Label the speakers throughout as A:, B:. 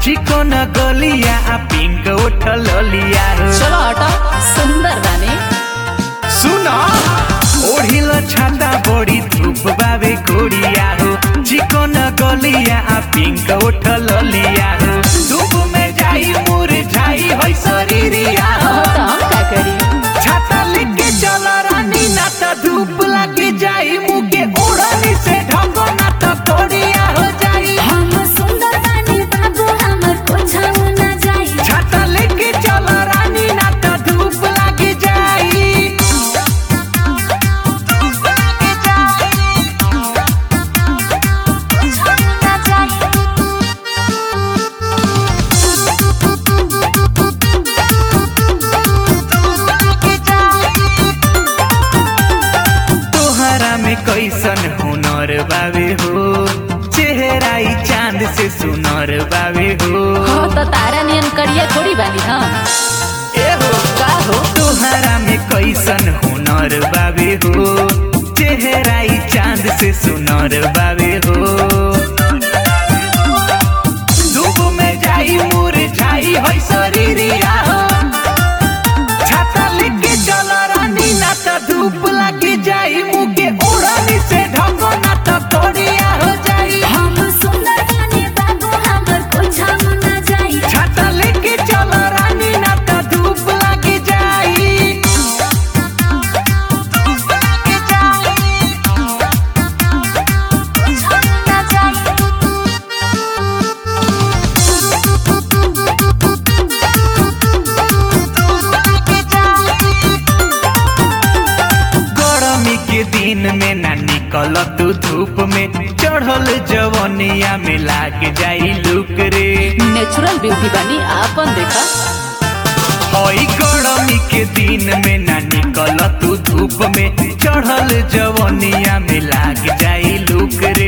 A: चिकन गलिया आ पिंक उठल लिया हो
B: चलो हटो सुंदर बानी
A: सुन ओढ़िल छाता बड़ी धूप बाबे गोरिया हो चिकन गलिया आ पिंक उठल लिया हो धूप में जाई मुरझाई होई शरीरिया हो
B: हो तो हम का करी
A: छाता लेके चल रानी ना त धूप लगी जाई मुके ओढ़नी से ढंगो ना त तोड़िया हो जाई
C: हम सुंदर बानी बाबू हमर कोछाऊ ना जाई
A: छाता लेके चल रानी ना त धूप लगी जाई
C: कोछाऊ ना
A: तोहरा में कैसन हुनर बावे हो चेहरा ई चांद से सुनर बावे हो
B: हो तो तारा नियन करिया थोड़ी बानी हम
A: ए हो
B: का हो
A: तोहरा में कैसन हुनर बावे हो चेहरा ई चांद से सुनर बावे हो धूप में जाई मुरझाई होई शरीरिया हो छाता लेके चल रानी ना त धूप लगी जाई मुके ओढ़नी से ढंगो ना त तोड़िया हो जाई
C: हम सुंदर बानी बाबू हमर कोछाऊ ना जाई
A: छाता लेके चल रानी ना त धूप लगी जाई
C: कोछाऊ ना
A: गरमी के दिन में ना निकल तू धूप में चढ़ल जवनिया में लाग जाई लुक रे
B: नेचुरल ब्यूटी बानी आपन देखा
A: हई गरमी के दिन में ना निकल तू धूप में चढ़ल जवनिया में लाग जाई लुक रे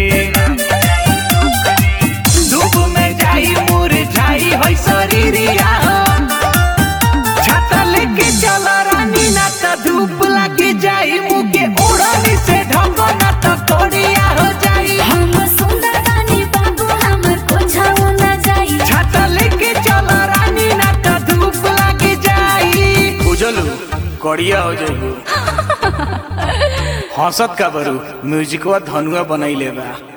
A: धूप में जाई मुरझाई होई शरीरिया हो छाता लेके चल रानी ना त धूप लगी जाई मुके ओढ़नी से ढंगो ना त तोड़िया हो जाई
C: हम सुंदर बानी बाबू हमर कोछाऊ ना जाई
A: छाता लेके चल रानी ना त धूप लगी जाई बुझलू कड़िया हो जाइबू हंसत का बरू म्यूजिकवा धनुआ बनैले बा